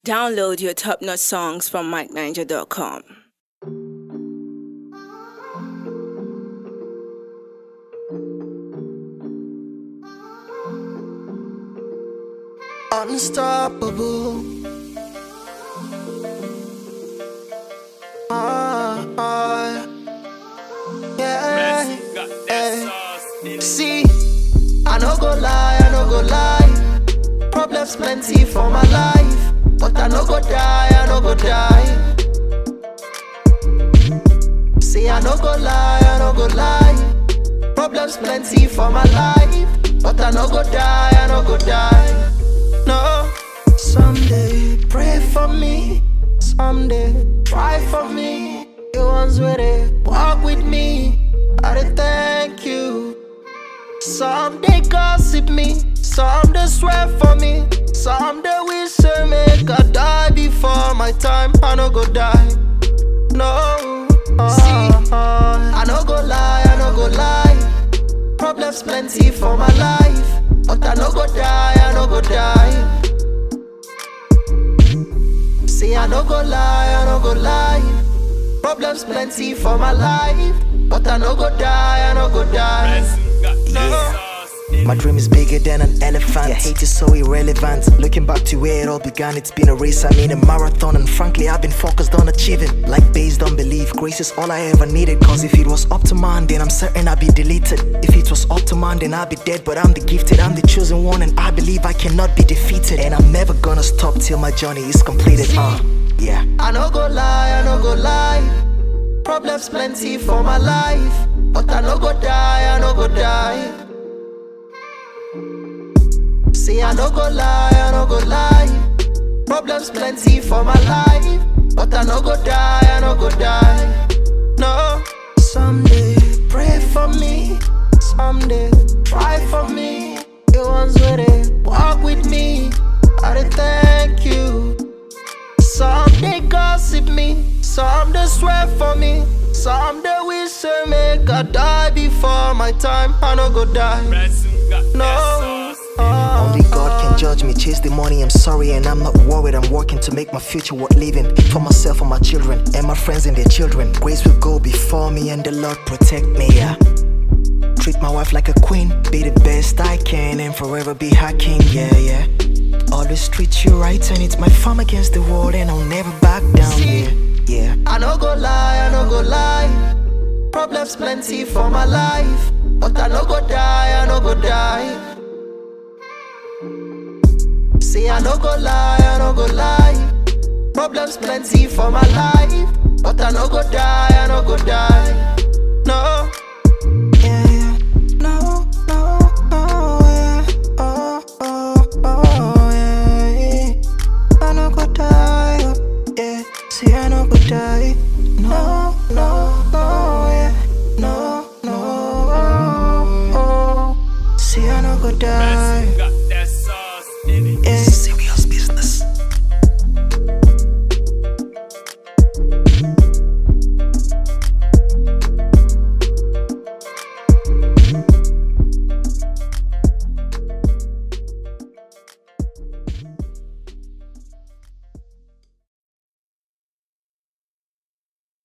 Download your top notch songs from MikeNiger.com. Unstoppable. Ah, ah, yeah. eh. See, I no go lie, I no go lie. Problems plenty for my life, but I no go die, I no go die. See, I no go lie, I no go lie. Problems plenty for my life, but I no go die, I no go die. No, someday pray for me, someday try for me. You ones with it, walk with me. I dey thank you. Some they gossip me, some they swear for me, some they wish say make I die before my time. I no go die. No, see, I no go lie, I no go lie. Problems plenty for my life, but I no go die, I no go die. See, I no go lie, I no go lie. Problems plenty for my life, but I no go die, I no go die. No. My dream is bigger than an elephant. Yeah, hate is so irrelevant. Looking back to where it all began, it's been a race, I mean a marathon. And frankly, I've been focused on achieving. Like based on belief, grace is all I ever needed. Cause if it was up to man, then I'm certain I'd be deleted. If it was up to man, then I'd be dead. But I'm the gifted, I'm the chosen one, and I believe I cannot be defeated. And I'm never gonna stop till my journey is completed. Uh, yeah. I no go lie, I no go lie. Problems plenty for my life, but I no go die, I no go die. See, I no go lie, I no go lie. Problems plenty for my life, but I no go die, I no go die. No, someday pray for me, someday try for me. You ones with it, walk with me. I dey thank you. Some they gossip me, some they swear for me, some they wish say make I die before my time. I no go die. No. ah. Only God can judge me. Chase the money, I'm sorry, and I'm not worried. I'm working to make my future worth living for myself and my children and my friends and their children. Grace will go before me, and the Lord protect me. Yeah. Treat my wife like a queen, be the best I can, and forever be her king. Yeah, yeah. Always treat you right, and it's my farm against the world, and I'll never back down. Yeah, yeah. I no go lie, I no go lie. Problems plenty for my life, but I no go die, I no go die. See, I no go lie, I no go lie. Problems plenty for my life, but I no go die, I no go die. No. Yeah, yeah. No, no, no, yeah. Oh, oh, oh, yeah. I no go die, oh, yeah. See, I no go die. No, no, no, yeah. No, no, oh, oh. See, I no go die.